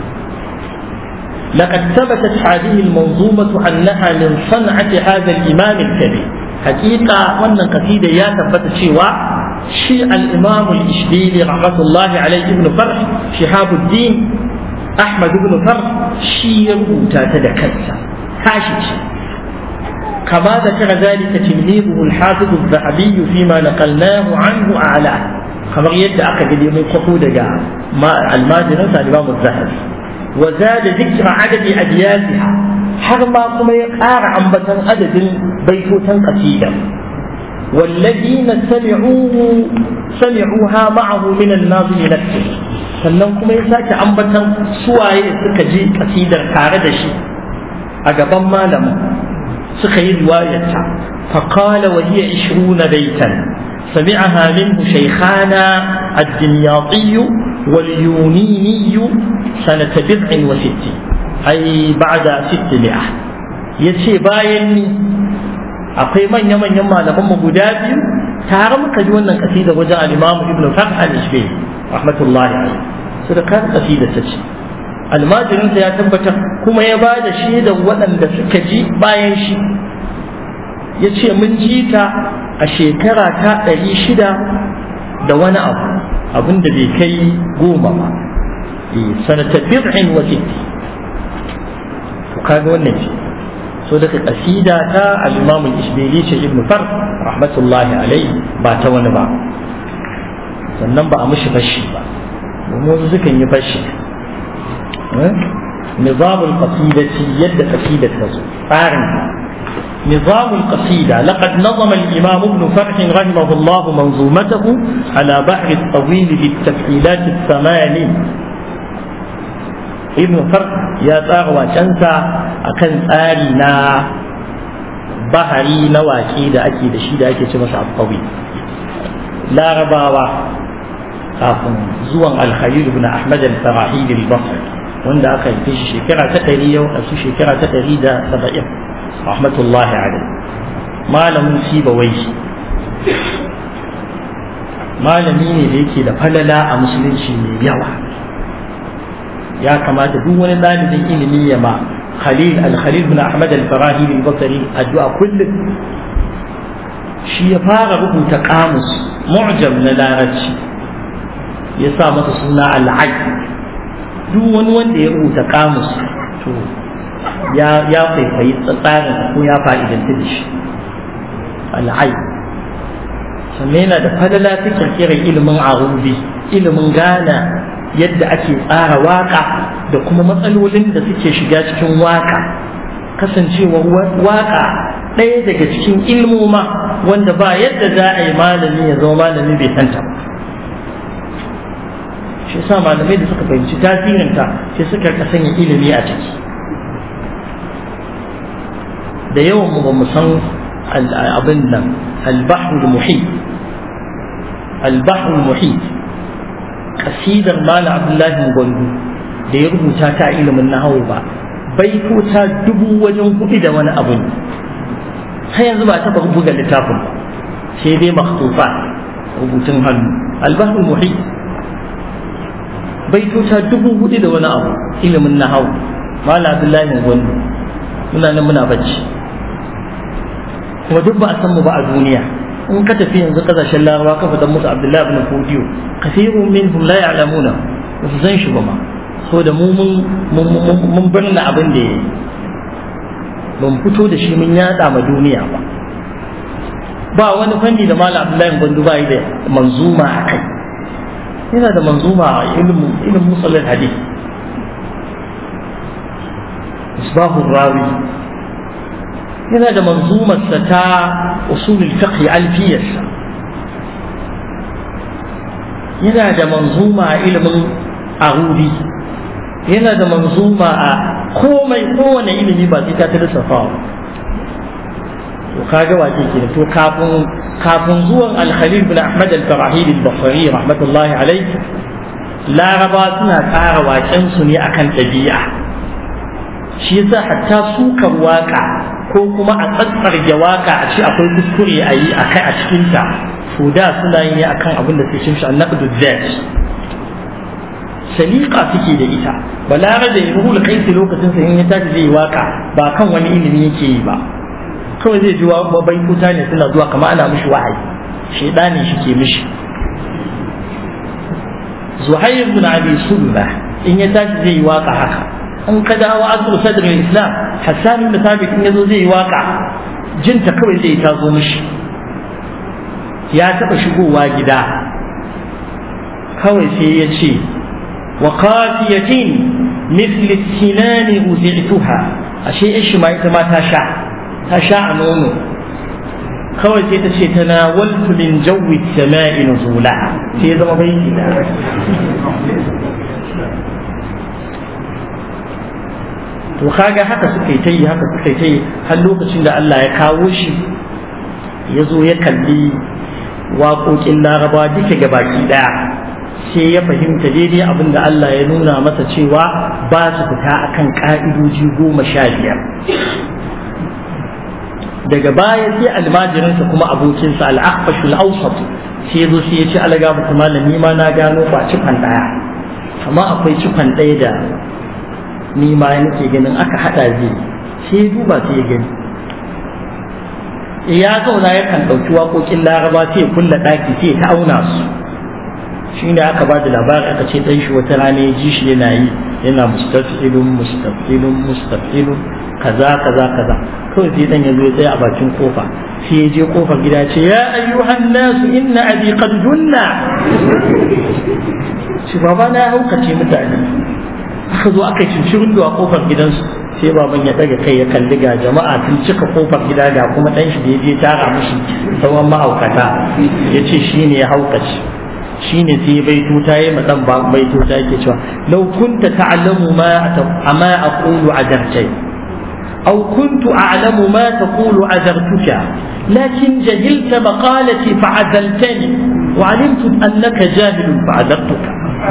لقد ثبتت هذه المنظومة أنها من صنعة هذا الإمام الكبير حقيقة وأن قصيدة يا ثبت شيوا شيء الإمام الإشبيلي رحمة الله عليه ابن فرح شهاب الدين أحمد بن فرح شيء تتذكرت كاشش كما ذكر ذلك تلميذه الحافظ الذهبي فيما نقلناه عنه أعلاه كما يد أخذ اليوم قصود ما المادرة الإمام الذهبي وزاد ذكر عدد أبياتها حرما كما يقار عن بطن عدد بيتوتا قصيدا والذين سمعوه سمعوها معه من الناظم نفسه sannan kuma ya sake ambatan suwaye suka ji kasidar tare da shi a gaban malamin suka yi riwayarta faqala wa hiya 20 baitan sami'aha minhu shaykhana ad-dimyati wal yunini sanata 69 ay ba'da 600 yace bayan ni akwai manya-manyan malaman mu guda biyu tare muka ji wannan kasida wajen al-Imam Ibn Fath al-Ishbili rahmatullahi alaihi su da kan kasida ta ce almajirin ya tabbatar kuma ya ba da shaidar waɗanda suka ji bayan shi ya ce mun ji ta a shekara ta ɗari shida da wani abu abin da bai kai goma ba sanata bid'in wa sitti to kaga wannan ce so daga kasida ta al-imam al-ishbili ce ibn far rahmatullahi alaihi ba ta wani ba sannan ba a mishi fashi ba domin wasu sukan yi fashi نظام القصيدة يد قصيدة فارن نظام القصيدة لقد نظم الإمام ابن فرح رحمه الله منظومته على بحر الطويل بالتفعيلات الثماني ابن فرح ya tsara wacensa a kan tsari na bahari na waƙe da ake da shi da ake ce masa alfawi larabawa kafin zuwan alkhalil ibn ahmad al-farahili al-basri wanda aka yi shi shekara ta ɗari yau a su shekara ta ɗari da saba'in rahmatullahi alaihi malamin sibawai malami ne da yake da falala a musulunci mai yawa ya kamata duk wani ɗalibin ilimi ya ma khalil al-khalil bin ahmad al-farahi al-basri addu'a kullum shi ya fara rubuta kamus mu'jam na larabci ya sa masa suna al duk wani wanda ya rubuta kamus to ya ya kwaikwayi tsarin ko ya fa'idanta da shi al sannan yana da fadala ta kirkirar ilimin arubi ilimin gana yadda ake tsara waka da kuma matsalolin da suke shiga cikin waka kasancewar waka ɗaya daga cikin ilmoma wanda ba yadda za a yi malami ya zama malami bai santa ba shi sa malamai da suka fahimci tasirinta sai suka ka sanya ilimi a ciki da yawan mu ba mu san abin nan al-bahrul muhit al-bahrul muhit kasidar mala abdullahi gwandu da ya rubuta ta ilimin nahawu ba baitota dubu wajen hudu da wani abu ne har yanzu ba taɓa buga littafin ba sai dai makhtufa rubutun hannu albahul muhi baitota dubu hudu da wani abu ilimin nahawu mala abdullahi gwandu muna nan muna bacci kuma duk ba a san mu ba a duniya in ka tafi yanzu kasashen larabawa ka faɗa musu abdullahi ibn fodiyo kasirun minhum la ya'lamuna ba su san shi ba ma so da mu mun birna abin da ya yi ban fito da shi mun yada ma duniya ba ba wani fanni da malam abdullahi gwandu ba da manzuma a kai yana da manzuma a ilimin musallin hadith misbahu rawi yana da manzumarsa ta usulul fiqh alfiyarsa yana da manzuma a ilimin arudi yana da manzuma a komai kowane ilimi ba sai ta ta lissafawa to kaga wace ke to kafin kafin zuwan al-khalil bin ahmad al-farahidi al-basri rahmatullahi alayhi laraba suna tsara waken su ne akan ɗabi'a shi yasa hatta sukar waka ko kuma a tsatsarge waka a ce akwai kuskure a yi akai a cikin ta to da suna yi akan abin da suke cin shi annaqdu zat saliqa suke da ita balare da ruhul kaisi lokacin sa in ya tashi zai waka ba kan wani ilimi yake yi ba kawai zai ji wa bai kuta ne suna zuwa kamar ana mishi wahayi shaidani shi ke mishi zuhair bin abi sulma in ya tashi zai yi waka haka in ka dawo asru sadrin islam hassan bin thabit in yazo zai yi waka jinta kawai zai ta zo mishi ya taba shigowa gida kawai sai ya ce wa qafiyatin مثل السنان أزعتها أشيء إيش ما يتما تشاء تشاء نونو kawai sai ta ce tana waltu min jawi sama'i nuzula sai ya zama baiti da to kaga haka suka yi ta yi haka suka yi ta yi har lokacin da Allah ya kawo shi ya zo ya kalli waƙoƙin laraba duka gabaki ɗaya sai ya fahimta daidai abin da Allah ya nuna masa cewa ba su fita akan ƙa'idoji goma sha biyar daga baya sai almajirinsa kuma abokinsa al'akfashul awsat sai ya zo sai ya ce alaga mutu malami ma na gano ba cikon ɗaya amma akwai cikon ɗaya da ni ma nake ganin aka haɗa zai sai ya duba sai ya gani ya zauna yakan ɗauki waƙoƙin laraba sai ya kulla ɗaki sai ya ta auna su shi ne aka ba da labari aka ce ɗan shi wata rana ya ji shi yana yi yana mustafilun mustafilun mustafilun kaza kaza kaza kawai sai dan yazo ya tsaya a bakin kofa sai ya je kofar gida ce ya ayyuhan nasu inna abi qad junna shi baba na ya haukace mutane aka zo aka cincirin a kofar gidansu sai baban ya daga kai ya kalli ga jama'a tun cika kofar gida ga kuma dan shi da ya je tara mushi sauran mahaukata ya ce shi ne ya haukace shine sai baituta yayi madan ba baituta yake cewa law kunta ta'lamu ma ama aqulu adartai aw kuntu a'lamu ma taqulu adartuka lakin jahilta maqalati fa'adaltani wa 'alimtu annaka jahilun fa'adartuka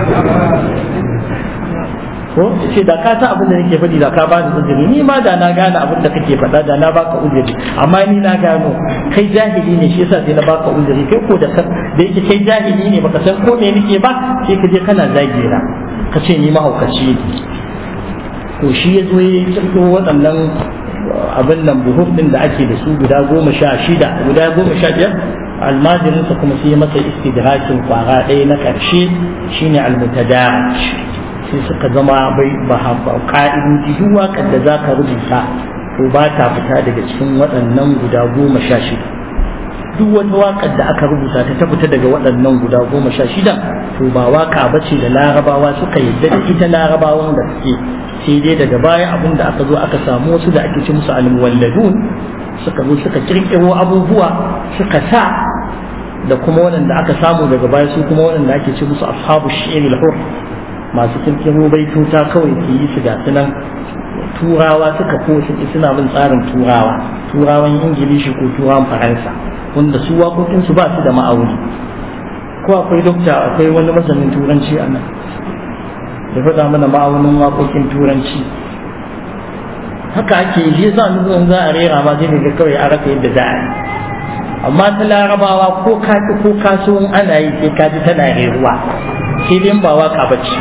ko ce da ka san abin da nake faɗi da ka ba ni uzuri ni ma da na gane abin da kake faɗa da na baka uzuri amma ni na gano kai jahili ne shi yasa sai na baka uzuri kai ko da da yake kai jahili ne baka san ko me nake ba sai ka je kana zage na ka ce ni mahaukaci ne to shi ya zo ya kirkiro waɗannan abin nan buhuf ɗin da ake da su guda goma sha shida guda goma sha biyar almajirinsa kuma sai masa istidrakin kwara ɗaya na ƙarshe shine almutadaraj sai suka zama bai ba ka'idoji duk waƙar da za ka rubuta to ba ta fita daga cikin waɗannan guda goma sha shida duk wata waƙar da aka rubuta ta ta fita daga waɗannan guda goma sha shida to ba waƙa ba ce da larabawa suka yadda da ita larabawan da suke sai dai daga baya abin da aka zo aka samu wasu da ake ci musu almuwalladun suka zo suka kirkiro abubuwa suka sa da kuma waɗanda aka samu daga baya su kuma waɗanda ake ci musu ashabu shi'il hur masu kirkiro baituta kawai su yi su gasu nan turawa suka ko suna bin tsarin turawa turawan ingilishi ko turawan faransa wanda su waƙoƙinsu ba su da ma'auni ko akwai dokta akwai wani masanin turanci a nan da faɗa mana ma'aunin waƙoƙin turanci haka ake yi shi yasa nufin za a rera ma sai ga kawai a rasa yadda za a yi amma ta larabawa ko ka ko kasuwan ana yi sai ka ji tana reruwa sai dai ba waka ba ce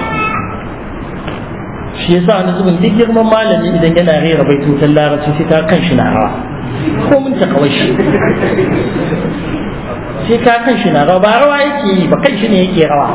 shi yasa wani zubin duk girman malami idan yana rera baitutan larabci sai ta kan shi na rawa ko mun ta kawai shi sai ka kan shi na rawa ba rawa yake yi ba kan shi ne yake rawa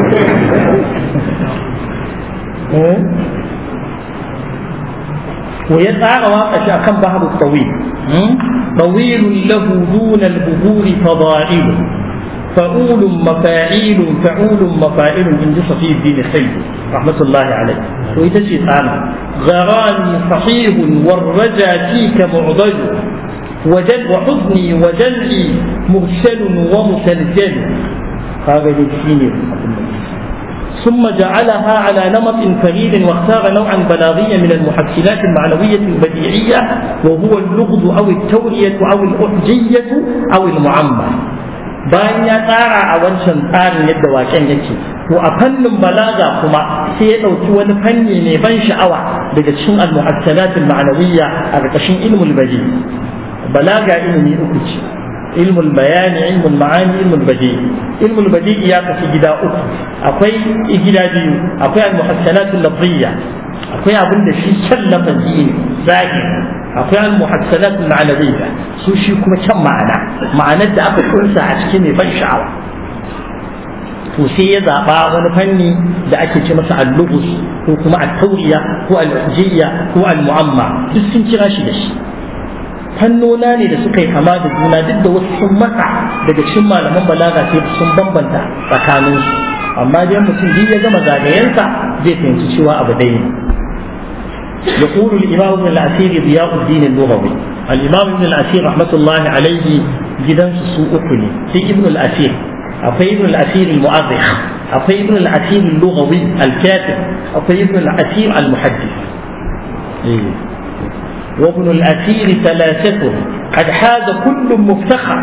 ويسعى واقع كم بحر الطويل طويل له دون البذور فضائل فعول مفاعيل فعول مفاعل من صفي الدين خير رحمة الله عليه وإذا شيء تعالى غراني صحيح والرجا فيك معضل وجل وحزني وجلعي مرسل ومسلسل هذا الشيء ثم جعلها على نمط فريد واختار نوعا بلاغيا من المحسنات المعنوية البديعية وهو اللغز أو التورية أو الأحجية أو المعمى bayan ya tsara a wancan tsarin yadda waken yake to a fannin balaga kuma sai ya ɗauki wani fanni mai ban sha'awa daga cikin al-muhassanat al-ma'nawiyya a ƙarƙashin ilmul badi balaga ilimi uku ce ilmul bayani ilmul ma'ani ilmul badi ilmul badi ya kasu gida uku akwai gida biyu akwai al-muhassanat al-lafziyya akwai abin da shi can lafazi ne zahiri akwai al-muhassanat al-ma'nawiyya su shi kuma can ma'ana ma'anar da aka kunsa a cikin mai ban sha'awa to sai ya zaba wani fanni da ake ce masa al-lughus ko kuma at-tawriya ko al-hujiyya ko al-mu'amma duk sun kira shi da shi fannona ne da suka yi kama da juna duk da wasu sun matsa daga cikin malaman balaga sai sun bambanta tsakaninsu amma dai mutum duk ya gama zagayensa zai fahimci cewa abu ɗaya ne يقول الإمام ابن الأثير ضياء الدين اللغوي الإمام ابن الأثير رحمة الله عليه جدا سوء أكني في ابن الأثير أقي ابن الأثير المؤرخ أقي ابن الأثير اللغوي الكاتب أقي ابن الأثير المحدث إيه. وابن الأثير ثلاثة قد حاز كل مفتخر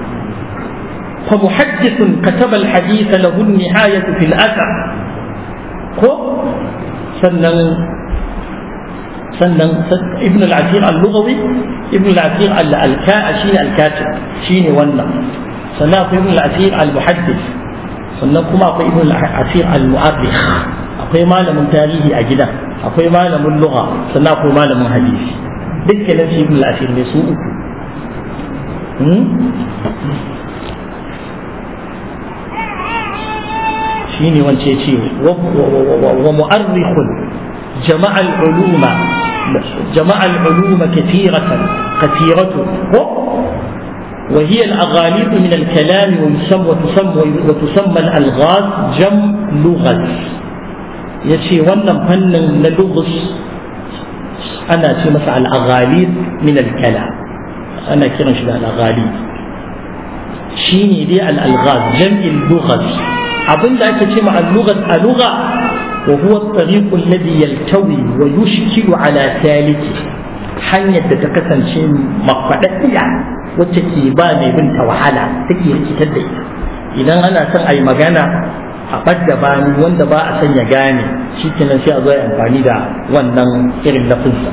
فمحدث كتب الحديث له النهاية في الأثر سنن sannan ibn al-asir al-lughawi ibn al-asir al-ka shine al-katib shine wannan sannan akwai ibn al-asir al-muhaddis sannan kuma akwai ibn al-asir al-mu'arrikh akwai malamin tarihi a gida akwai malamin lugha sannan akwai malamin hadisi dukkanin shi ibn al-asir ne su uku shine wance ce wa mu'arrikhun جمع العلوم جمع العلوم كثيرة كثيرة وهي الأغاليط من الكلام ويسمى وتسمى وتسمى الألغاز جم لغز يشي ونم فن لغز أنا في مسعى الأغاليط من الكلام أنا كيرا شبه الأغاليط شيني دي الألغاز جمع اللغز أظن ذلك مع اللغز اللغة وهو الطريق الذي يلتوي ويشكل على سالكه hanyar da ta kasance mafaɗaɗɗiya wacce ke ba mai binta wahala take rikitar da ita idan ana son a yi magana a ɓadda bani wanda ba a son ya gane shi kenan sai a zo amfani da wannan irin lafinsa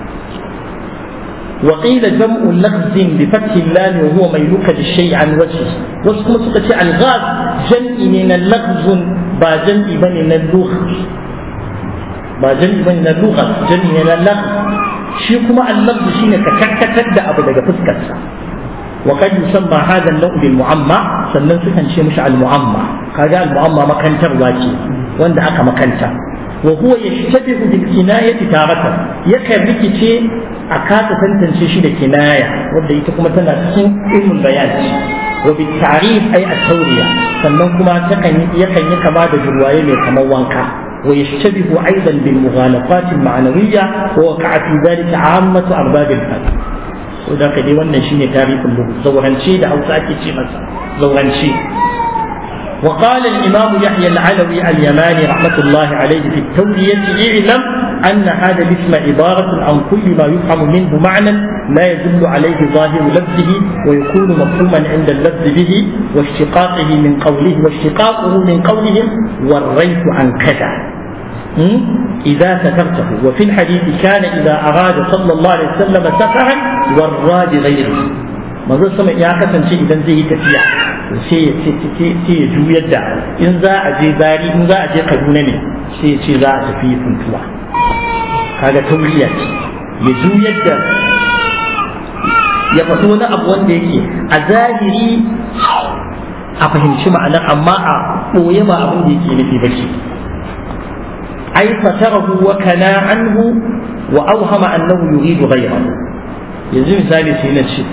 وقيل جمع لغز بفتح اللام وهو ميلوك للشيء عن وجهه واسمه سكة الغاز جمع من اللغز با جمع من اللغز با جمع من اللغز جمع من اللغز shi kuma allabdu shine ka karkatar da abu daga fuskarsa wa kad yusamma hadha an-naw' bil mu'amma sannan sukan ce mishi al mu'amma kaga al mu'amma makantarwa ce wanda aka makanta wa huwa yashtabihu bil kinayati taratan yakan rikice a kasa tantance shi da kinaya wanda ita kuma tana cikin ilmul bayan wa bil ta'rif ay at-tawriya sannan kuma takan yakan yi kama da jurwaye mai kamar wanka ويشتبه أيضا بالمغالطات المعنوية ووقع في ذلك عامة أرباب الفن وذاك دي wannan shine tarihin lugu zauranci da Hausa ake ce masa zauranci وقال الإمام يحيى العلوي اليماني رحمة الله عليه في التولية اعلم أن هذا الاسم عبارة عن كل ما يفهم منه معنى لا يدل عليه ظاهر لفظه ويكون مفهوما عند اللفظ به واشتقاقه من قوله واشتقاقه من قولهم وريت عن كذا إذا سترته وفي الحديث كان إذا أراد صلى الله عليه وسلم سفرا ورى بغيره manzo sama ya kasance idan zai yi tafiya sai ya juyar da in za a je bari in za a je kaduna ne sai ya ce za a tafi funtuwa kaga tauriya ce ya juyar da ya faɗi wani abu wanda yake a zahiri a fahimci ma'anar amma a ɓoye ma abin da yake nufi ba ce ai fatarahu wa kana anhu wa awhama annahu yuridu ghayrahu yanzu misali sai na ce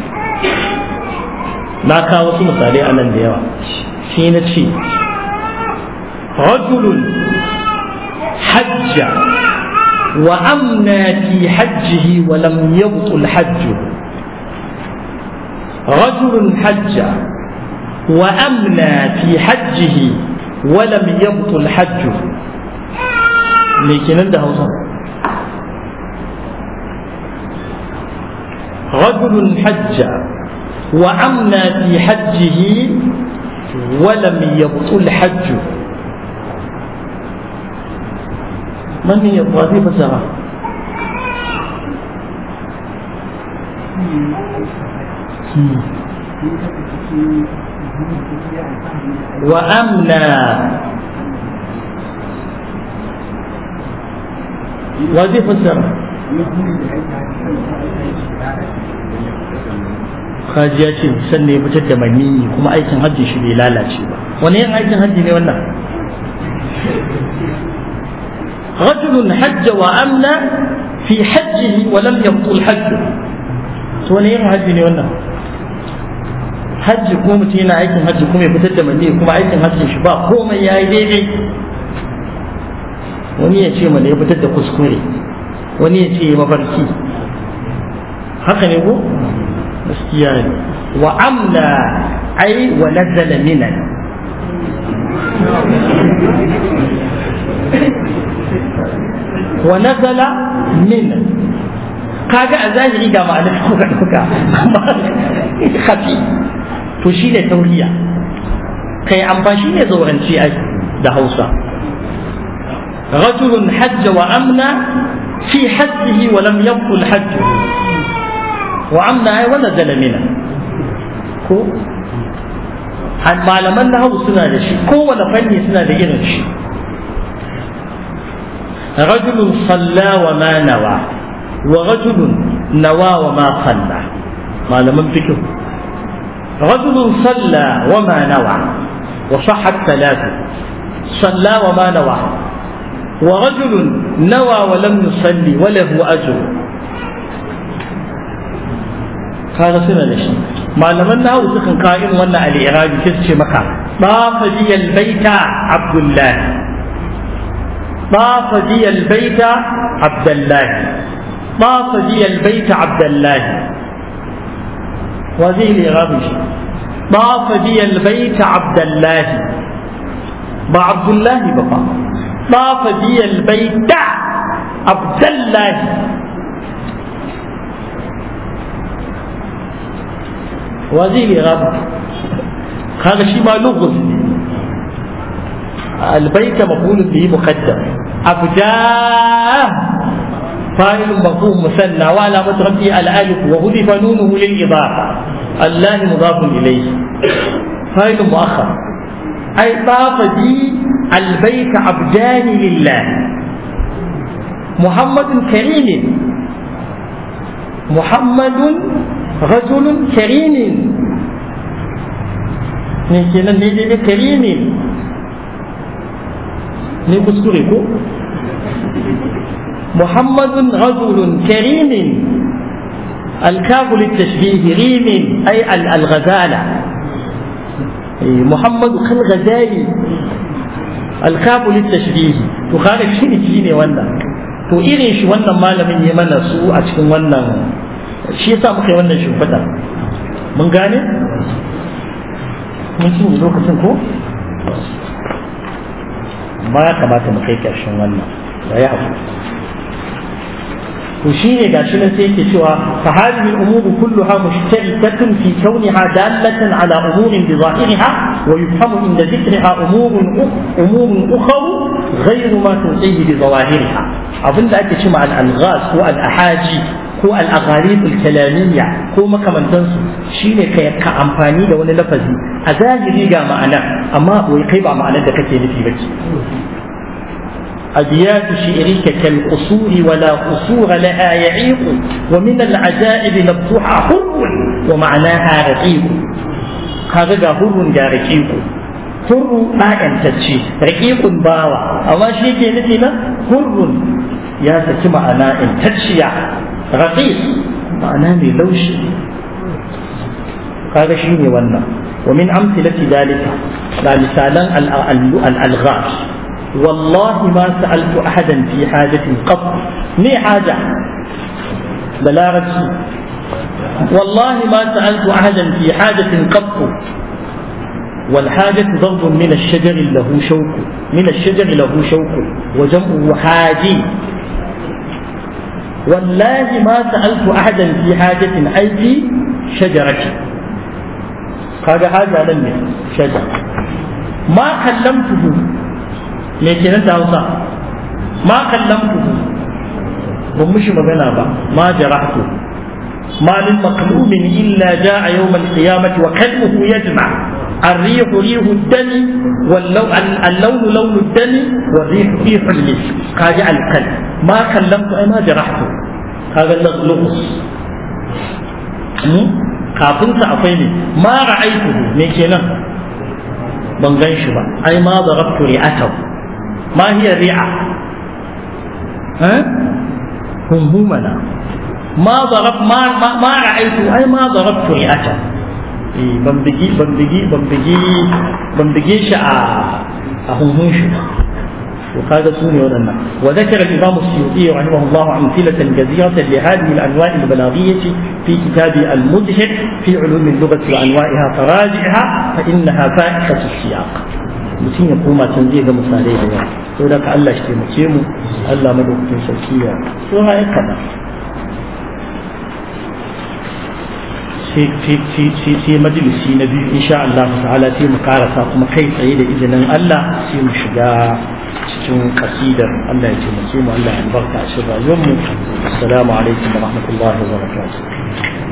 na kawo wasu misalai a nan da yawa sai na ce rajulun hajja wa amna fi hajjihi wa lam yabtul hajju رجل حج وأمنى في حجه ولم يبطل حجه لكن عنده وصف رجل حج وأمنى في حجه ولم يبطل حجه من هي الوظيفة سرى وأمنى وظيفة سرى kaji ya ce sannan ya fitar da maniyi kuma aikin hajji shi bai lalace ba wani yin aikin hajji ne wannan rajulun hajja wa amna fi hajjihi wa lam yabtul hajju to wani yin hajji ne wannan hajji kuma mutum yana aikin hajji kuma ya fitar da maniyi kuma aikin hajjin shi ba komai ya yi daidai wani ya ce mana ya fitar da kuskure wani ya ce ya mafarki haka ne ko gaskiya ne wa amna ai wa nazala minan wa nazala minan kaga a zahiri ga ma'anar kuka kuka amma kafi to shi ne tauriya kai amfa shi ne zauranci ai da hausa رجل حج وأمنى في حجه ولم يبطل حجه وعمنا ونزل منه ko malaman na hau suna da shi kowane fanni suna da irin shi rajulun salla wa ma nawa wa rajulun nawa wa ma salla malaman fikin rajulun salla wa ma nawa wa sahhat talatu salla wa ma nawa wa rajulun nawa wa lam yusalli wa lahu ajr kaga suna da shi malaman nahu sukan kawo irin wannan al'irabi sai su ce maka dafa biyal baita abdullahi dafa biyal baita abdullahi dafa biyal baita abdullahi wa zai al'irabi shi dafa biyal baita abdullahi ba abdullahi ba fa dafa biyal baita abdullahi وزير غاب هذا شيء ما لغز البيت مفعول به مقدم أبجاه فاعل مفهوم مثنى وعلامة ربه الألف وهدف نونه للإضافة الله مضاف إليه فاعل مؤخر أي طاف بي البيت عبدان لله محمد كريم محمد رجل كريم ne kenan ne dai karimin ne kuskure ko muhammadun rajulun karimin الكاف للتشبيه ريم أي الغزالة محمد كالغزالي الكاف للتشبيه تخالف شيء شيء wannan to irin shi wannan malamin ya mana su a cikin wannan shi yasa muka yi wannan shimfiɗa mun gane mun cinye lokacin ko ba ya kamata mu kai ƙarshen wannan da ya haku to shi ne gashi nan sai yake cewa fa hadhihi al-umuru kulluha mushtarikatun fi kawniha dalatan ala umurin bi zahiriha wa yufhamu inda dhikriha umurun umurun ukhra غير ما تنتهي بظواهرها abinda ake cewa al-alghaz ko al-ahaji ko al-agharib al-kalamiyya ko makamantansu shine kai ka amfani da wani lafazi a zahiri ga ma'ana amma wai kai ba ma'anar da kake nufi bace أبيات شعرك كالقصور ولا قصور لها يعيق ومن العجائب نبطها حر ومعناها رقيق kaga ga hurrun ga raqiqu hurru ɗa'yantacce raqiqun bawa amma shi ke nufi na hurrun ya saki ma'ana intacciya raqiq ma'ana mai laushi kaga shi ne wannan ومن أمثلة ذلك لا مثالا الألغاز والله ما سألت أحدا في حاجة قط ني حاجة بلاغة والله ما سألت أحدا في حاجة قط والحاجة ضرب من الشجر له شوك من الشجر له شوك وجمعه حاجي والله ما سألت أحدا في حاجة أي في شجرة kaga haja nan ne shaja ma kallamtuhu me kenan da Hausa ma kallamtuhu ban mushi magana ba ma jarahtu ma lil maqlumin illa jaa yawm al qiyamati wa kalbuhu yajma الريح ريح الدم واللون اللون لون الدم والريح ريح المسك قاجع الكلب ما كلمت اي ما جرحته هذا اللغز kafin sa akwai ne ma ra'aitu me kenan ban gan shi ba ai ma darabtu ri'atahu ma hiya ri'a ha humhumana ma darab ma ma ra'aitu ai ma darabtu ri'atahu eh ban bigi ban bigi ban bigi ban bige shi a a hunhun shi وهذا سوني ودنا وذكر الإمام السيوطي رحمه الله أمثلة كثيرة لهذه الأنواع البلاغية في كتابه المدهر في علوم اللغة وأنواعها فراجعها فإنها فائحة السياق mutum ya koma can zai ga misalai da yawa sau da ka Allah shi taimake mu Allah madaukakin sarki ya so ha ya kada sai majalisi na biyu insha Allah ta'ala sai mu karasa kuma kai tsaye da izinin Allah sai mu shiga cikin kasidar Allah ya taimake mu Allah ya albarka a cikin rayuwar mu assalamu alaikum wa rahmatullahi wa barakatuh